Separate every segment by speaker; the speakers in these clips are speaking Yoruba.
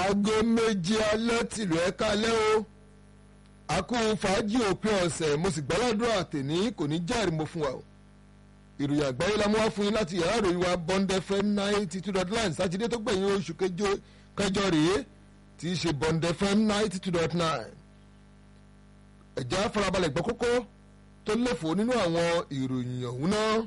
Speaker 1: aago méje alẹ́ tìlú ẹ̀ka alẹ́ o àkó fàájì òpin ọ̀sẹ̀ mo sì gbàládùra tèní kò ní jẹ́rìí mo fún wa o ìròyìn àgbáyé la mú wá fún yín láti yàrá ìròyìn wa Bond FM ninety two dot nine sátidé tó gbẹ̀yìn oṣù kẹjọ rèé tí í ṣe Bond FM ninety two dot nine ẹ̀já farabalẹ̀ gbọ́ kókó tó léfò nínú àwọn ìròyìn ọ̀hún náà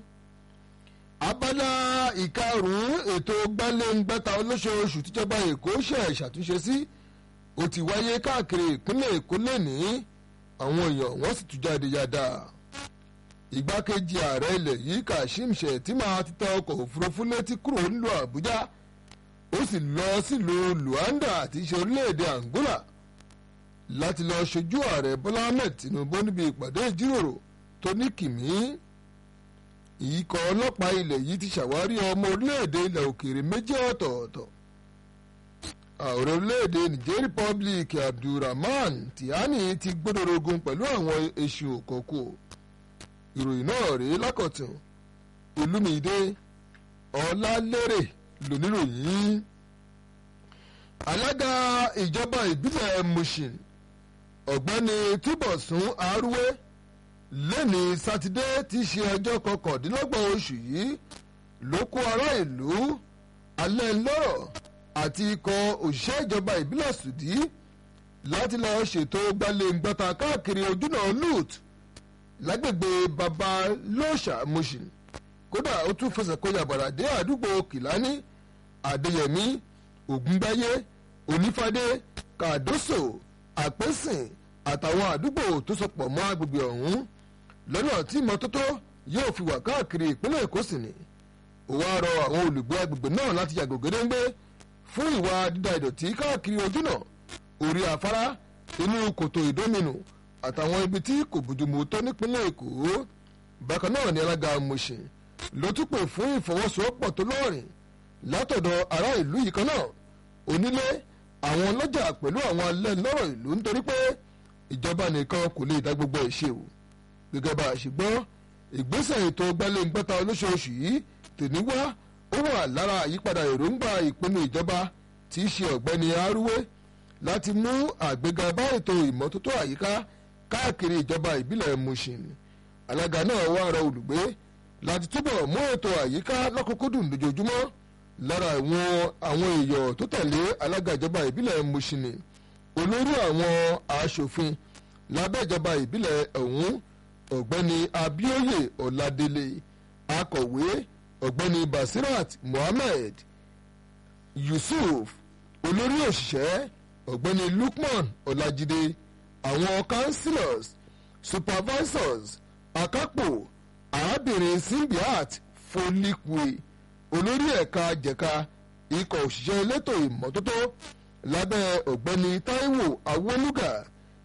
Speaker 1: abala ìkarùn-ún ètò gbálẹ́ngbẹ́ta olóṣooṣù tíjọba èkó ṣe ṣàtúnṣe sí ó ti wáyé káàkiri ìpínlẹ̀ èkó lẹ́ni àwọn èèyàn wọ́n sì tún jáde yáda ìgbákejì ààrẹ ilẹ̀ yìí kashim shettima ti tẹ ọkọ̀ òfurufú létí kúrò nílùú àbújá ó sì lọ sílùú luanda àti ṣe orílẹ̀-èdè angola láti lọ ṣojú ààrẹ bọ́lá ahmed tinubu níbi ìpàdé ìjíròrò tó ní kìmí ìyíkọ̀ ọlọ́pàá ilẹ̀ yìí ti ṣàwárí ọmọ orílẹ̀-èdè ilẹ̀ òkèèrè méjì ọ̀tọ̀ọ̀tọ̀ ààrẹ orílẹ̀-èdè niger republic abdulrahman tihani ti gbódòrógún pẹ̀lú àwọn èṣù òkòkò ìròyìn náà rèé lákọ̀tún olúmídé ọlálérè lóníròyìn alága ìjọba ìbílẹ̀ mushin ọ̀gbẹ́ni túbọ̀sún arúwé lẹ́ni sátidé tí í ṣe ọjọ́ kọkàndínlọ́gbọ̀n oṣù yìí ló kó ará ìlú alẹ́ lọ́rọ̀ àti ikọ̀ òṣìṣẹ́ ìjọba ìbílẹ̀ sùdí láti lọ ṣètò gbalẹ̀ngbọ́ta káàkiri ojúnà lut lágbègbè babalóṣà mushin kódà ó tún fẹsẹ̀ kó yàbàrà dé àdúgbò kìlání àdéyẹmí ògúngbáyé onífádé kàdóso àpẹ́sìn àtàwọn àdúgbò tó sopọ̀ mọ́ agbègbè ọ̀hún lọ́nà tí ìmọ́tótó yóò fi wà káàkiri ìpínlẹ̀ èkó sì ni ó wá rọ àwọn olùgbé agbègbè náà láti yàgò gédéńgbé fún ìwà dídà ìdọ̀tí káàkiri ojúnà orí afárá inú kòtò ìdóminù àtàwọn ibi tí kò bójúmu tó nípínlẹ̀ èkó bákan náà ni alága mọ̀ṣin ló tún pè fún ìfọwọ́sowọ́pọ̀ tó lọ́rìn látọ̀dọ̀ ará ìlú yìí kan náà onílé àwọn ọlọ́jà pẹ̀lú àwọn alẹ́ lọ́rọ̀ ìlú nítorí pé ìjọba nìkan kò lè dá gbogbo ẹ̀ ṣe o gẹ́gẹ́ bá a ṣe gbọ́ ìgbésẹ̀ ètò gbalẹ̀ngbẹ́ta olóṣooṣù yìí tèmi wá ó wà lára àyípadà èròǹgbà ìpinnu ìjọba tí í ṣe ọ̀gbẹ́ni arúwé láti mú àgbéga bá ètò ìmọ́tótó àyíká káàkiri ìjọba ìbílẹ̀ mushin alága náà wá rọ olùgbé láti túbọ̀ mú ètò àyíká lọ́kùnkúndùn lójoojúmọ́ lára àwọn àwọn èèyàn tó tẹ̀lé alága ìjọba ìbílẹ̀ mushin olórí àwọn aṣòfin lábẹ́ ìjọba ìbílẹ̀ ọ̀hún ọ̀gbẹ́ni abioye ọ̀ladélé akọ̀wé ọ̀gbẹ́ni basirat mohammed yusuf olórí òṣìṣẹ́ ọ̀gbẹ́ni lukman ọ̀làjídé àwọn councillors supervisors akápò arábìnrin simbiat folikwe olórí ẹ̀ka jẹ̀ka ikọ̀ òṣìṣẹ́ elétò ìmọ́tótó lábẹ́ ọ̀gbẹ́ni taiwo awoluga